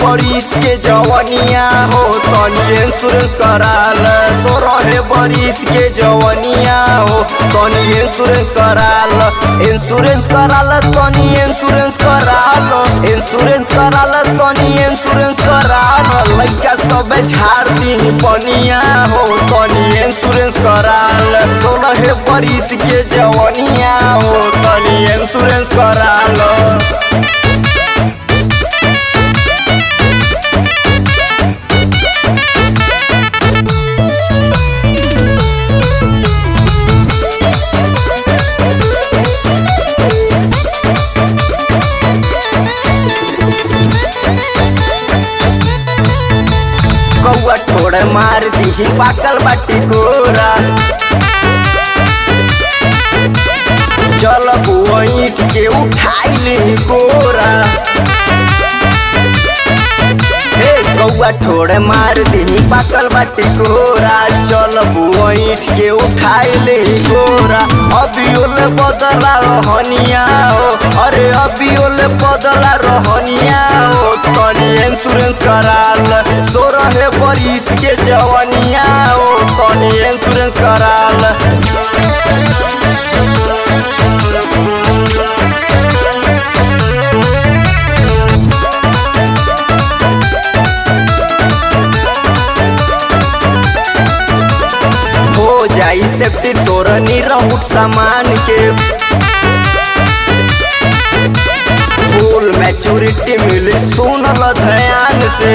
बरिस के जवनिया हो तनी इंश्योरेंस कराल सोरहे बरिस के जवनिया हो तनी इंश्योरेंस कराल इंश्योरेंस कराल तनी इंश्योरेंस कराल इंश्योरेंस कराल तनी इंश्योरेंस कराल लइका सब झाड़ दी पनिया हो तनी इंश्योरेंस कराल सोलह बरिस के जवनिया हो तनी इंश्योरेंस कराल कौआ ठोड़ मार दी पाकल बाटी गोरा चल ईट के उठाई ली गोरा हे कौआ ठोड़ मार दी पाकल बाटी गोरा चल ईट के उठाई ली गोरा अभी ओले बदला रहनिया हो अरे अभी ओले बदला रहनिया हो तनी इंश्योरेंस कराल सोरहे बरिस के जवनिया हो तनी इंश्योरेंस कराल हो जाई सेफ्टी तोर निरहुट सामान के फुल मैच्योरिटी मिली सुनल ध्यान से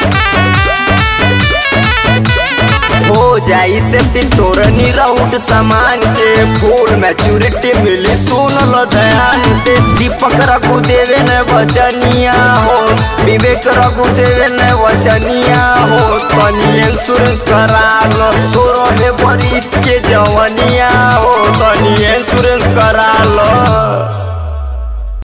हो जाई सेफ्टी तोर निरहुट सामान के फुल मैच्योरिटी मिली सुनल ध्यान से दीपक रघु देवे न वचनिया हो विवेक रघु देवे न वचनिया हो तनी इंश्योरेंस करा लो सोरहे बरिस के जवनिया हो तनी इंश्योरेंस करा